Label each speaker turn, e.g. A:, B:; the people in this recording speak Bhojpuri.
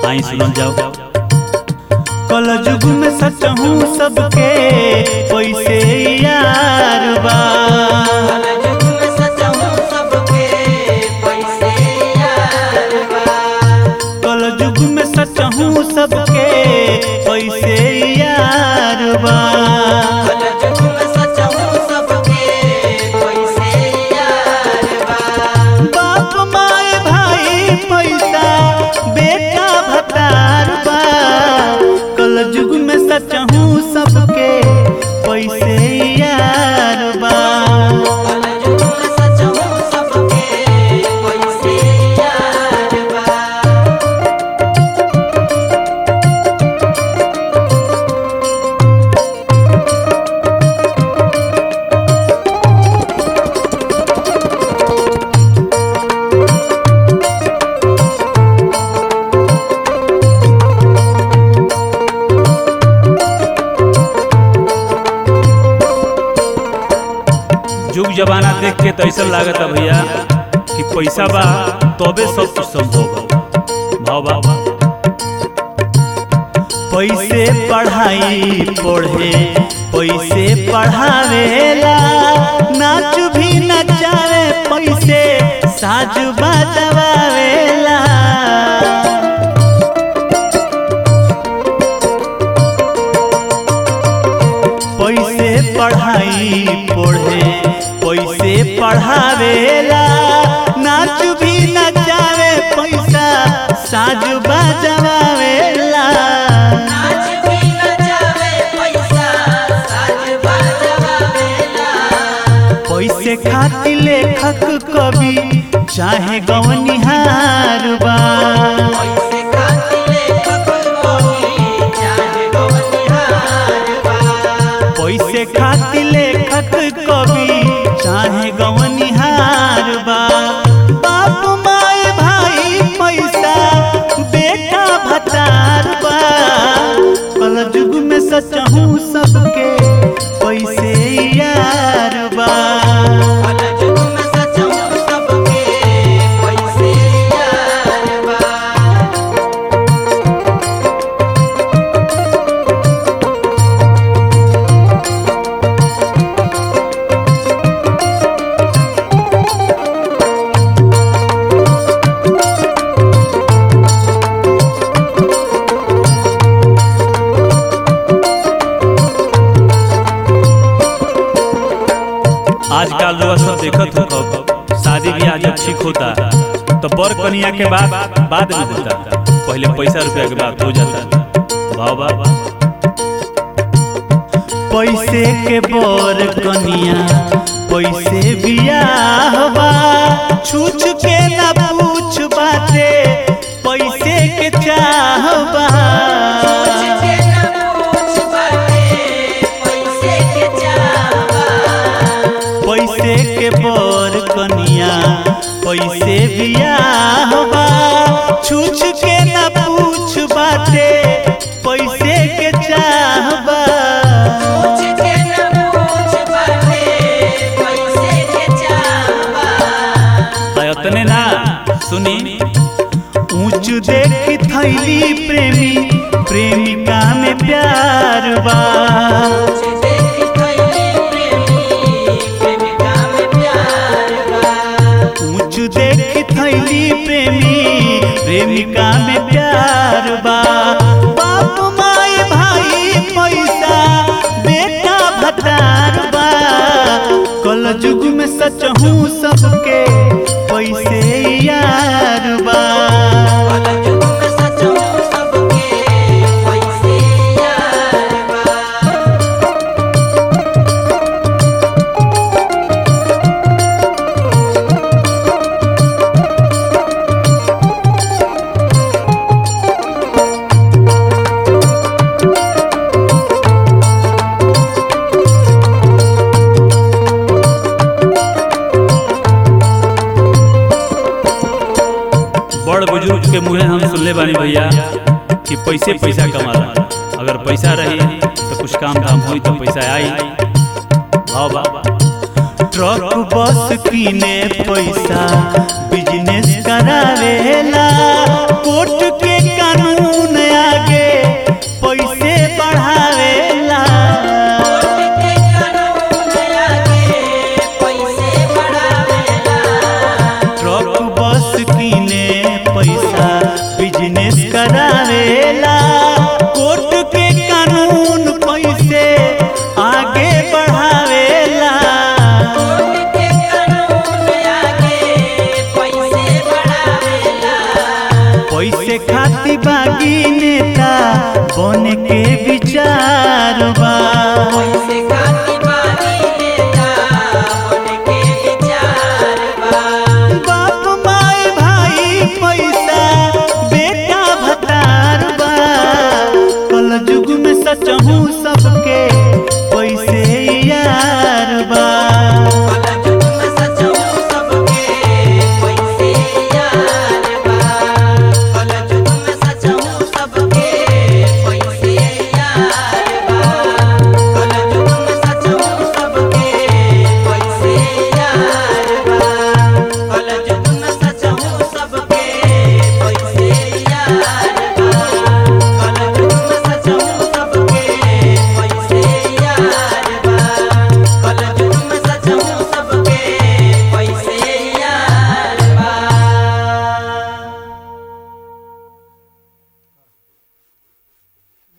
A: आई सुनल जाओ
B: कल युग में सच हूँ सबके पैसे यार बा
C: कलयुग में सच हूँ सबके पैसे यार बा
B: कल युग में सच हूँ सबके पैसे यार बा
C: कलयुग में सच हूँ सबके पैसे यार बा
B: बाप माए भाई पैसा बेटा भतार बा कल युग में सच हूँ सबके पैसे यार बा
C: कलयुग में सच हूँ सबके पैसे यार बा
A: जुग जमाना देख के तो ऐसा लागत है भैया कि पैसा बा तबे सब कुछ संभव बा भाव बा
B: पैसे पढ़ाई पढ़े पैसे पढ़ावेला नाच भी नचावे पैसे साज बजवावेला पैसे पढ़ाई पढ़े पैसे पढ़ावेला नाच भी नचावे पैसा साज बजवावेला
C: नाच भी नचावे पैसा साज बजवावेला
B: पैसे खातिर लेखक कवि चाहे गवनिहार बा
C: पैसे खातिर लेखक कवि चाहे गवनिहार बा
B: पैसे खातिर लेखक कवि चाहे गवनिहार बा बाप माए भाई पैसा बेटा भतार बा कल युग में सच हूँ सबके पैसे यार बा
C: कलयुग में सच हूँ सबके पैसे यार बा
A: आजकल लोग सब देखत हो कब शादी ब्याह जब ठीक होता तो बर कनिया के बाद बाद में होता पहले पैसा रुपया के बाद हो जाता भाव बा
B: पैसे के बर कनिया पैसे बियाह बा छूछ के ना पूछ बाते पैसे के चाह बा
C: पूछ के न पूछ बाटे पैसे के चाहबा
B: पैसे के बर कनिया पैसे बियाह बा छूछ के ना पूछ बाते पैसे के चाह बा
C: पूछ के न पूछ बाटे पैसे के चाहबा
A: अतने ना सुनी
B: ऊंच देख थैली प्रेमी प्रेमिका में प्यार बा
C: देख थैली प्रेमी प्रेमिका में प्यार बा
B: ऊंच देख थैली प्रेमी प्रेमिका में प्यार बा बाप माए भाई पैसा बेटा भतार बा कल युग में सच हूँ सबके पैसे यार बा
C: कलयुग में सच हूँ सबके पैसे यार बा
A: बड़ बुजुर्ग के मुँहे हम सुनले बानी भैया कि पैसे पैसा कमाला अगर पैसा रही तो कुछ काम धाम हुई तो पैसा आई भाव बा
B: ट्रक बस किने पैसा बिजनेस करावेला कोर्ट के कानून करावेला कोर्ट के कानून पैसे आगे बढ़ावेला
C: कोर्ट के कानून आगे पैसे बढ़ावेला
B: पैसे खाती बागी नेता बने के विचार बा